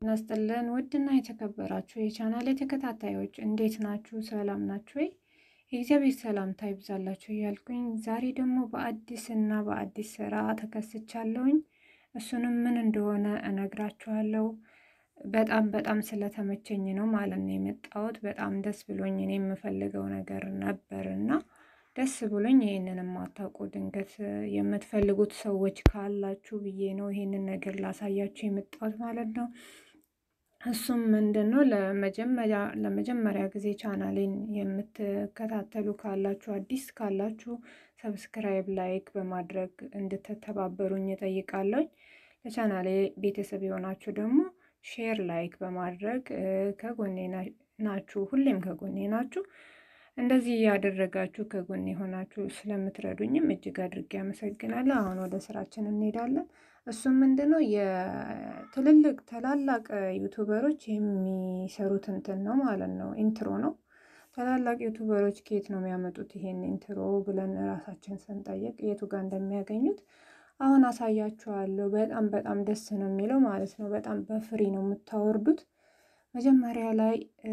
ጤና ይስጥልን ውድና የተከበራችሁ የቻናል ተከታታዮች እንዴት ናችሁ? ሰላም ናችሁ ወይ? የእግዚአብሔር ሰላምታ ይብዛላችሁ እያልኩኝ ዛሬ ደግሞ በአዲስ እና በአዲስ ስራ ተከስቻለሁኝ። እሱንም ምን እንደሆነ እነግራችኋለሁ። በጣም በጣም ስለተመቸኝ ነው ማለት ነው የመጣሁት። በጣም ደስ ብሎኝ እኔ የምፈልገው ነገር ነበር እና ደስ ብሎኝ ይህንን የማታውቁ ድንገት የምትፈልጉት ሰዎች ካላችሁ ብዬ ነው ይህንን ነገር ላሳያችሁ የመጣሁት ማለት ነው። እሱም ምንድን ነው ለመጀመሪያ ጊዜ ቻናሌን የምትከታተሉ ካላችሁ አዲስ ካላችሁ ሰብስክራይብ፣ ላይክ በማድረግ እንድትተባበሩኝ እጠይቃለሁ። ለቻናሌ ቤተሰብ የሆናችሁ ደግሞ ሼር፣ ላይክ በማድረግ ከጎኔ ናችሁ፣ ሁሌም ከጎኔ ናችሁ። እንደዚህ እያደረጋችሁ ከጎን የሆናችሁ ስለምትረዱኝም እጅግ አድርጌ አመሰግናለሁ። አሁን ወደ ስራችን እንሄዳለን። እሱም ምንድነው የትልልቅ ታላላቅ ዩቱበሮች የሚሰሩት እንትን ነው ማለት ነው፣ ኢንትሮ ነው። ታላላቅ ዩቱበሮች ከየት ነው የሚያመጡት ይሄን ኢንትሮ ብለን ራሳችን ስንጠይቅ የቱ ጋር እንደሚያገኙት አሁን አሳያችኋለሁ። በጣም በጣም ደስ ነው የሚለው ማለት ነው። በጣም በፍሪ ነው የምታወርዱት መጀመሪያ ላይ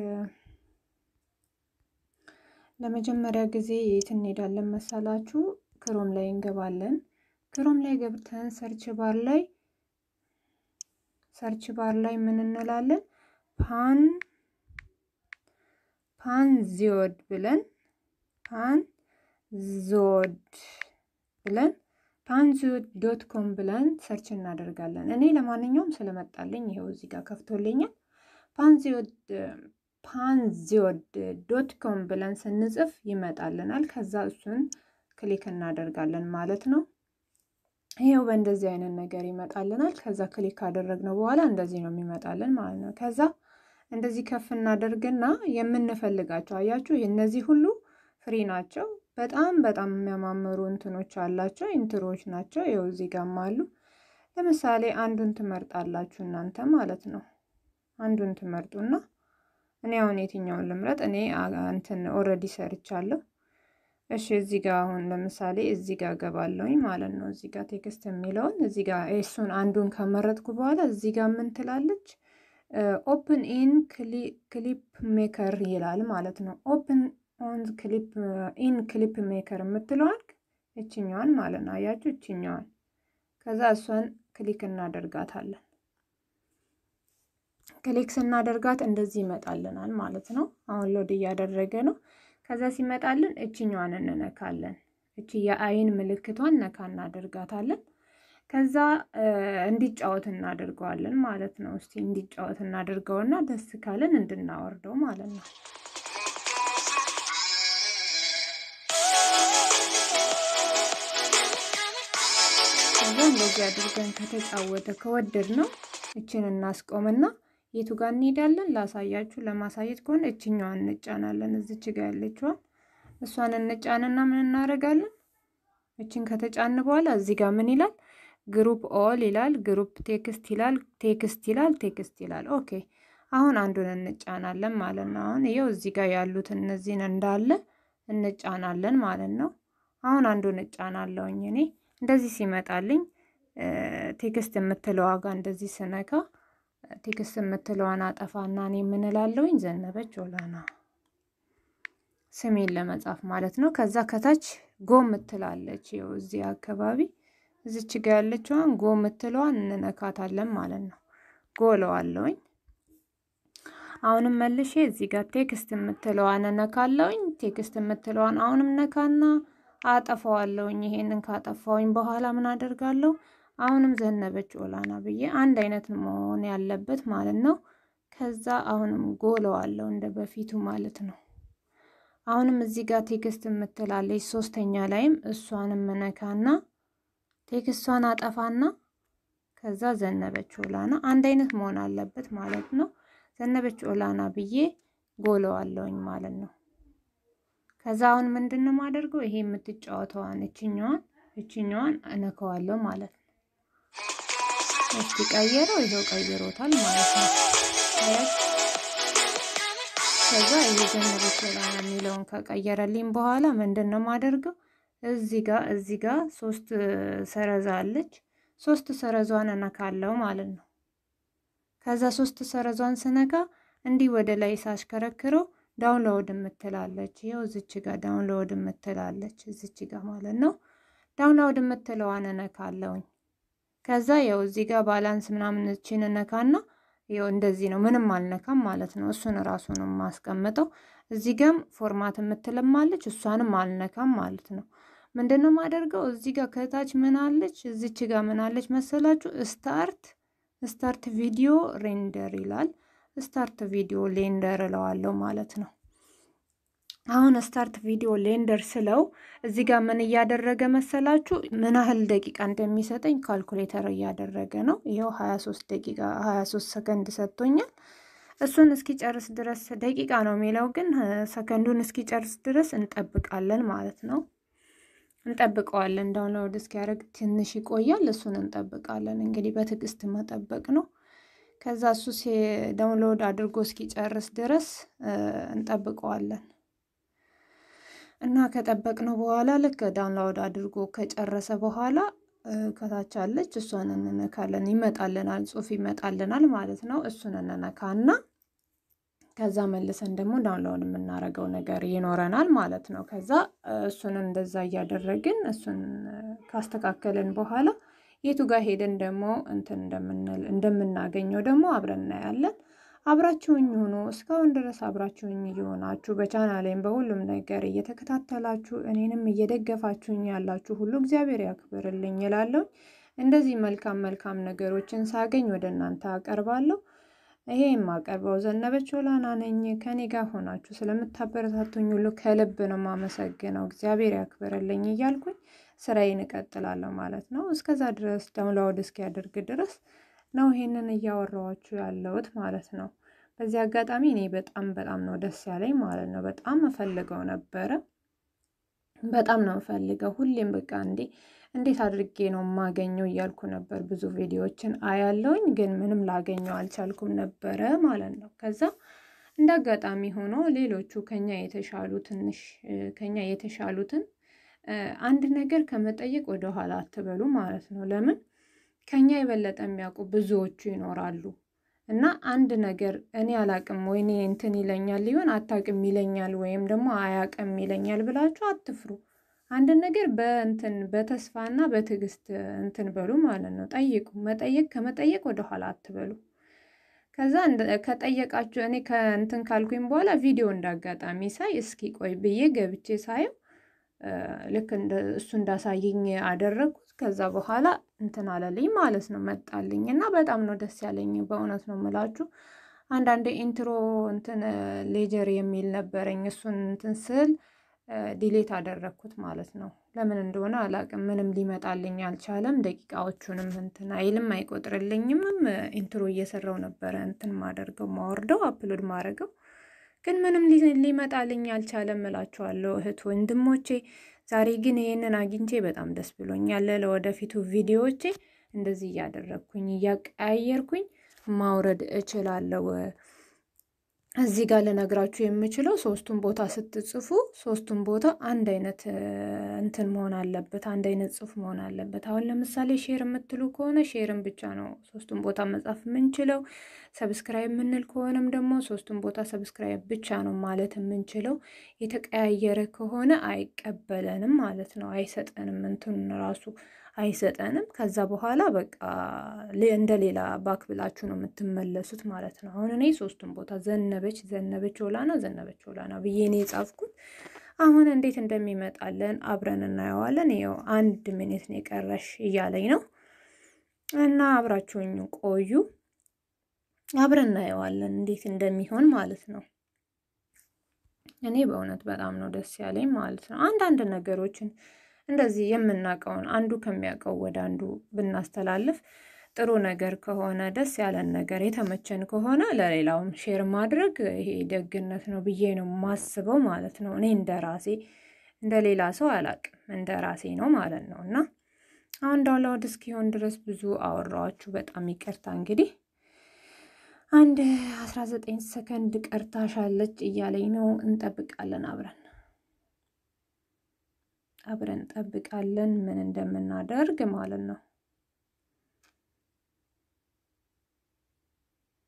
ለመጀመሪያ ጊዜ የት እንሄዳለን መሰላችሁ? ክሮም ላይ እንገባለን። ክሮም ላይ ገብተን ሰርች ባር ላይ ሰርች ባር ላይ ምን እንላለን? ፓን ፓን ዚዮድ ብለን ፓን ዞድ ብለን ፓን ዚዮድ ዶት ኮም ብለን ሰርች እናደርጋለን። እኔ ለማንኛውም ስለመጣልኝ ይኸው እዚህ ጋር ከፍቶልኛል። ፓን ዚዮድ ፓንዚዮድ ዶት ኮም ብለን ስንጽፍ ይመጣልናል። ከዛ እሱን ክሊክ እናደርጋለን ማለት ነው። ይሄው በእንደዚህ አይነት ነገር ይመጣልናል። ከዛ ክሊክ ካደረግነው በኋላ እንደዚህ ነው የሚመጣልን ማለት ነው። ከዛ እንደዚህ ከፍ እናደርግና የምንፈልጋቸው አያችሁ፣ እነዚህ ሁሉ ፍሪ ናቸው። በጣም በጣም የሚያማምሩ እንትኖች አላቸው፣ ኢንትሮዎች ናቸው። ይኸው እዚህ ጋም አሉ። ለምሳሌ አንዱን ትመርጣላችሁ እናንተ ማለት ነው። አንዱን ትመርጡና እኔ አሁን የትኛውን ልምረጥ? እኔ እንትን ኦልሬዲ ሰርቻለሁ። እሺ እዚህ ጋር አሁን ለምሳሌ እዚህ ጋር ገባለሁኝ ማለት ነው። እዚህ ጋር ቴክስት የሚለውን እዚህ ጋር እሱን አንዱን ከመረጥኩ በኋላ እዚህ ጋር ምን ትላለች? ኦፕን ኢን ክሊፕ ሜከር ይላል ማለት ነው። ኦፕን ኦን ክሊፕ ኢን ክሊፕ ሜከር የምትለዋል እችኛዋን ማለት ነው። አያችሁ እችኛዋን። ከዛ እሷን ክሊክ እናደርጋታለን። ክሊክ ስናደርጋት እንደዚህ ይመጣልናል ማለት ነው። አሁን ሎድ እያደረገ ነው። ከዛ ሲመጣልን እችኛዋን እንነካለን። እቺ የአይን ምልክቷን ነካ እናደርጋታለን። ከዛ እንዲጫወት እናደርገዋለን ማለት ነው። እስቲ እንዲጫወት እናደርገውና ደስ ካለን እንድናወርደው ማለት ነው። ከዛ እንደዚህ አድርገን ከተጫወተ ከወደድ ነው እችን እናስቆምና የቱ ጋር እንሄዳለን? ላሳያችሁ። ለማሳየት ከሆነ እችኛዋን እንጫናለን። እዚች ጋ ያለችዋን እሷን እንጫንና ምን እናደርጋለን? እችን ከተጫን በኋላ እዚህ ጋር ምን ይላል? ግሩፕ ኦል ይላል፣ ግሩፕ ቴክስት ይላል፣ ቴክስት ይላል፣ ቴክስት ይላል። ኦኬ አሁን አንዱን እንጫናለን ማለት ነው። አሁን ይኸው እዚህ ጋር ያሉት እነዚህን እንዳለ እንጫናለን ማለት ነው። አሁን አንዱን እጫናለሁኝ እኔ እንደዚህ ሲመጣልኝ ቴክስት የምትለው ዋጋ እንደዚህ ስነካ ቴክስት የምትለዋን አጠፋና እኔ የምንላለውኝ ዘነበች ኦላና ስሜን ለመጻፍ ማለት ነው። ከዛ ከታች ጎ ምትላለች ይኸው እዚህ አካባቢ እዚች ጋ ያለችዋን ጎ ምትለዋን እንነካታለን ማለት ነው። ጎ ለዋለውኝ አሁንም መልሼ እዚህ ጋር ቴክስት የምትለዋን እነካለውኝ። ቴክስት የምትለዋን አሁንም ነካና አጠፋዋለውኝ። ይሄንን ካጠፋውኝ በኋላ ምን አደርጋለሁ? አሁንም ዘነበች ኦላና ብዬ አንድ አይነት መሆን ያለበት ማለት ነው። ከዛ አሁንም ጎለዋለሁ እንደ በፊቱ ማለት ነው። አሁንም እዚህ ጋር ቴክስት የምትላለች ሶስተኛ ላይም እሷንም መነካና ቴክስቷን አጠፋና ከዛ ዘነበች ኦላና አንድ አይነት መሆን አለበት ማለት ነው። ዘነበች ኦላና ብዬ ጎለዋለሁኝ ማለት ነው። ከዛ አሁን ምንድን ነው የማደርገው? ይሄ የምትጫወተዋን እችኛዋን እችኛዋን እነከዋለሁ ማለት ነው። እስቲ ቀየረው፣ ይኸው ቀይሮታል ማለት ነው። ከዛ ይሄ ዘነበች ኦላና የሚለውን ከቀየረልኝ በኋላ ምንድን ነው የማደርገው? እዚህ ጋር እዚህ ጋር ሶስት ሰረዛ አለች። ሶስት ሰረዟን እነካለው ማለት ነው። ከዛ ሶስት ሰረዟን ስነካ እንዲህ ወደ ላይ ሳሽከረክረው ዳውንሎድ የምትላለች ይኸው እዚች ጋር ዳውንሎድ የምትላለች እዚች ጋር ማለት ነው። ዳውንሎድ የምትለዋን እነካለሁኝ። ከዛ ያው እዚህ ጋር ባላንስ ምናምን እችን እነካና ይኸው እንደዚህ ነው። ምንም አልነካም ማለት ነው። እሱን ራሱ ነው የማስቀምጠው። እዚህ ጋም ፎርማት የምትለማለች እሷንም አልነካም ማለት ነው። ምንድን ነው የማደርገው? እዚህ ጋር ከታች ምን አለች? እዚች ጋር ምን አለች መሰላችሁ? ስታርት ስታርት ቪዲዮ ሬንደር ይላል። ስታርት ቪዲዮ ሌንደር እለዋለሁ ማለት ነው። አሁን ስታርት ቪዲዮ ሌንደር ስለው እዚህ ጋር ምን እያደረገ መሰላችሁ? ምን ያህል ደቂቃ እንደሚሰጠኝ ካልኩሌተር እያደረገ ነው። ይኸው 23 ደቂቃ 23 ሰከንድ ሰጥቶኛል። እሱን እስኪጨርስ ድረስ ደቂቃ ነው የሚለው ግን ሰከንዱን እስኪጨርስ ድረስ እንጠብቃለን ማለት ነው። እንጠብቀዋለን። ዳውንሎድ እስኪያደርግ ትንሽ ይቆያል። እሱን እንጠብቃለን። እንግዲህ በትዕግስት መጠበቅ ነው። ከዛ እሱ ዳውንሎድ አድርጎ እስኪጨርስ ድረስ እንጠብቀዋለን እና ከጠበቅነው በኋላ ልክ ዳውንሎድ አድርጎ ከጨረሰ በኋላ ከታች አለች እሷን እንነካለን። ይመጣልናል፣ ጽሑፍ ይመጣልናል ማለት ነው። እሱን እንነካና ከዛ መልሰን ደግሞ ዳውንሎድ የምናደርገው ነገር ይኖረናል ማለት ነው። ከዛ እሱን እንደዛ እያደረግን እሱን ካስተካከልን በኋላ የቱ ጋር ሄደን ደግሞ እንትን እንደምንል እንደምናገኘው ደግሞ አብረን እናያለን። አብራችሁኝ ሆኖ እስካሁን ድረስ አብራችሁኝ እየሆናችሁ በቻናሌም በሁሉም ነገር እየተከታተላችሁ እኔንም እየደገፋችሁኝ ያላችሁ ሁሉ እግዚአብሔር ያክብርልኝ ይላለሁ። እንደዚህ መልካም መልካም ነገሮችን ሳገኝ ወደ እናንተ አቀርባለሁ። ይሄ የማቀርበው ዘነበች ሆላና ነኝ። ከኔ ጋር ሆናችሁ ስለምታበረታቱኝ ሁሉ ከልብ ነው የማመሰግነው። እግዚአብሔር ያክብርልኝ እያልኩኝ ስራዬን እቀጥላለሁ ማለት ነው። እስከዛ ድረስ ዳውንሎድ እስኪያደርግ ድረስ ነው ይሄንን እያወራኋችሁ ያለሁት ማለት ነው። በዚህ አጋጣሚ እኔ በጣም በጣም ነው ደስ ያለኝ ማለት ነው። በጣም እፈልገው ነበረ። በጣም ነው እፈልገው ሁሌም በቃ እንዴ እንዴት አድርጌ ነው የማገኘው እያልኩ ነበር። ብዙ ቪዲዮዎችን አያለውኝ ግን ምንም ላገኘው አልቻልኩም ነበረ ማለት ነው። ከዛ እንደ አጋጣሚ ሆኖ ሌሎቹ ከኛ የተሻሉ ትንሽ ከኛ የተሻሉትን አንድ ነገር ከመጠየቅ ወደኋላ አትበሉ ማለት ነው። ለምን ከኛ የበለጠ የሚያውቁ ብዙዎቹ ይኖራሉ እና አንድ ነገር እኔ አላቅም ወይኔ እንትን ይለኛል ሊሆን አታቅም ይለኛል ወይም ደግሞ አያቅም ይለኛል ብላችሁ አትፍሩ። አንድን ነገር በእንትን በተስፋና በትዕግስት እንትን በሉ ማለት ነው። ጠይቁ። መጠየቅ ከመጠየቅ ወደኋላ አትበሉ። ከዛ ከጠየቃችሁ እኔ ከእንትን ካልኩኝ በኋላ ቪዲዮ እንዳጋጣሚ ሳይ እስኪ ቆይ ብዬ ገብቼ ሳየው ልክ እሱ እንዳሳየኝ አደረግኩት። ከዛ በኋላ እንትን አለልኝ ማለት ነው መጣልኝ እና በጣም ነው ደስ ያለኝ። በእውነት ነው የምላችሁ። አንዳንድ ኢንትሮ እንትን ሌጀር የሚል ነበረኝ እሱን እንትን ስል ዲሌት አደረግኩት ማለት ነው። ለምን እንደሆነ አላቅም። ምንም ሊመጣልኝ አልቻለም። ደቂቃዎቹንም እንትን አይልም አይቆጥርልኝምም። ኢንትሮ እየሰራው ነበረ እንትን ማደርገው ማወርደው አፕሎድ ማድረገው ግን ምንም ሊመጣልኝ አልቻለም እላችኋለሁ እህት ወንድሞቼ። ዛሬ ግን ይሄንን አግኝቼ በጣም ደስ ብሎኛል። ለወደፊቱ ቪዲዮዎቼ እንደዚህ እያደረግኩኝ እያቀያየርኩኝ ማውረድ እችላለሁ። እዚህ ጋር ልነግራችሁ የምችለው ሶስቱን ቦታ ስትጽፉ ሶስቱን ቦታ አንድ አይነት እንትን መሆን አለበት፣ አንድ አይነት ጽሑፍ መሆን አለበት። አሁን ለምሳሌ ሼር የምትሉ ከሆነ ሼርን ብቻ ነው ሶስቱን ቦታ መጻፍ የምንችለው። ሰብስክራይብ የምንል ከሆነም ደግሞ ሶስቱን ቦታ ሰብስክራይብ ብቻ ነው ማለት የምንችለው። የተቀያየረ ከሆነ አይቀበለንም ማለት ነው፣ አይሰጠንም፣ እንትን ራሱ አይሰጠንም። ከዛ በኋላ በቃ እንደ ሌላ ባክ ብላችሁ ነው የምትመለሱት ማለት ነው። አሁን እኔ ሶስቱን ቦታ ዘነበች ዘነበች ሆላና ዘነበች ሆላና ብዬ እኔ የጻፍኩት አሁን እንዴት እንደሚመጣለን አብረን እናየዋለን። ይኸው አንድ ሚኒት ነው የቀረሽ እያለኝ ነው እና አብራችሁኝ ቆዩ። አብረን እናየዋለን እንዴት እንደሚሆን ማለት ነው። እኔ በእውነት በጣም ነው ደስ ያለኝ ማለት ነው። አንዳንድ ነገሮችን እንደዚህ የምናውቀውን አንዱ ከሚያውቀው ወደ አንዱ ብናስተላልፍ ጥሩ ነገር ከሆነ ደስ ያለን ነገር የተመቸን ከሆነ ለሌላውም ሼር ማድረግ ይሄ ደግነት ነው ብዬ ነው ማስበው ማለት ነው። እኔ እንደ ራሴ እንደ ሌላ ሰው አላቅም እንደ ራሴ ነው ማለት ነው። እና አሁን ዳውንሎድ እስኪሆን ድረስ ብዙ አወራኋችሁ፣ በጣም ይቅርታ። እንግዲህ አንድ አስራ ዘጠኝ ሰከንድ ቀርታሻለች እያለኝ ነው። እንጠብቃለን አብረን አብረን እንጠብቃለን ምን እንደምናደርግ ማለት ነው።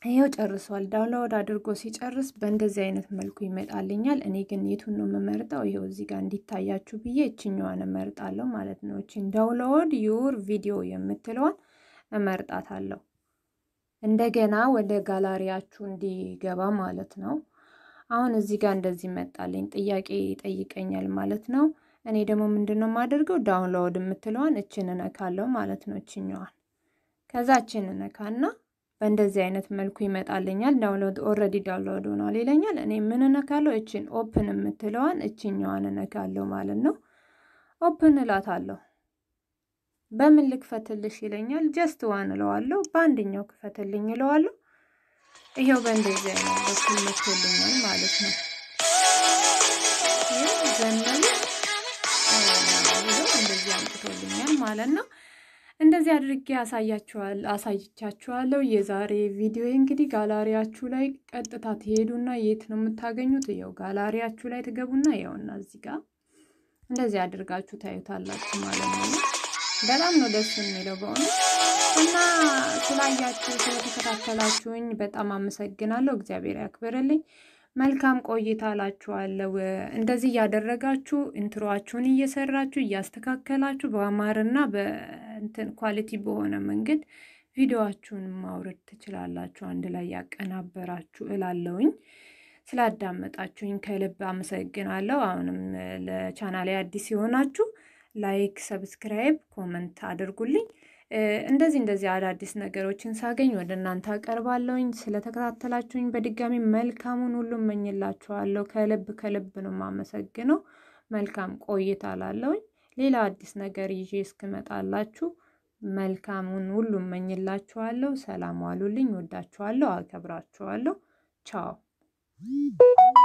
ይኸው ጨርሷል። ዳውንሎድ አድርጎ ሲጨርስ በእንደዚህ አይነት መልኩ ይመጣልኛል። እኔ ግን የቱን ነው የምመርጠው? ይኸው እዚህ ጋር እንዲታያችሁ ብዬ እችኛዋን እመርጣለሁ ማለት ነው። እችን ዳውንሎድ ዩር ቪዲዮ የምትለዋን እመርጣታለሁ። እንደገና ወደ ጋላሪያችሁ እንዲገባ ማለት ነው። አሁን እዚህ ጋር እንደዚህ መጣልኝ፣ ጥያቄ ይጠይቀኛል ማለት ነው። እኔ ደግሞ ምንድን ነው የማደርገው? ዳውንሎድ የምትለዋን እችን እነካለሁ ማለት ነው። እችኛዋን ከዛ እችን እነካና በእንደዚህ አይነት መልኩ ይመጣልኛል። ዳውንሎድ ኦልሬዲ ዳውንሎድ ሆኗል ይለኛል። እኔ ምን እነካለሁ? እችን ኦፕን የምትለዋን እችኛዋን እነካለሁ ማለት ነው። ኦፕን እላታለሁ። በምን ልክፈትልሽ ይለኛል። ጀስት ዋን እለዋለሁ። በአንደኛው ክፈትልኝ እለዋለሁ። ይሄው በእንደዚህ አይነት በኩል መቶልኛል ማለት ነው። ዘመኑ እንደዚህ አምጥቶልኛል ማለት ነው። እንደዚህ አድርጌ አሳያችኋል አሳይቻችኋለሁ። የዛሬ ቪዲዮ እንግዲህ ጋላሪያችሁ ላይ ቀጥታ ትሄዱና የት ነው የምታገኙት? ያው ጋላሪያችሁ ላይ ትገቡና ያውና እዚህ ጋር እንደዚህ አድርጋችሁ ታዩታላችሁ ማለት ነው። በጣም ነው ደስ የሚለው በእውነት እና ስላያችሁ ስለተከታተላችሁኝ በጣም አመሰግናለሁ። እግዚአብሔር ያክብርልኝ። መልካም ቆይታ እላችኋለሁ። እንደዚህ እያደረጋችሁ ኢንትሮአችሁን እየሰራችሁ እያስተካከላችሁ በአማርና በእንትን ኳሊቲ በሆነ መንገድ ቪዲዮአችሁን ማውረድ ትችላላችሁ። አንድ ላይ ያቀናበራችሁ እላለውኝ። ስላዳመጣችሁኝ ከልብ አመሰግናለሁ። አሁንም ለቻናሌ አዲስ የሆናችሁ ላይክ፣ ሰብስክራይብ፣ ኮመንት አድርጉልኝ። እንደዚህ እንደዚህ አዳዲስ ነገሮችን ሳገኝ ወደ እናንተ አቀርባለሁኝ። ስለተከታተላችሁኝ በድጋሚ መልካሙን ሁሉ እመኝላችኋለሁ። ከልብ ከልብ ነው የማመሰግነው። መልካም ቆይታ ላለሁኝ። ሌላ አዲስ ነገር ይዤ እስክመጣላችሁ መልካሙን ሁሉ እመኝላችኋለሁ። ሰላም ዋሉልኝ። ወዳችኋለሁ፣ አከብራችኋለሁ። ቻው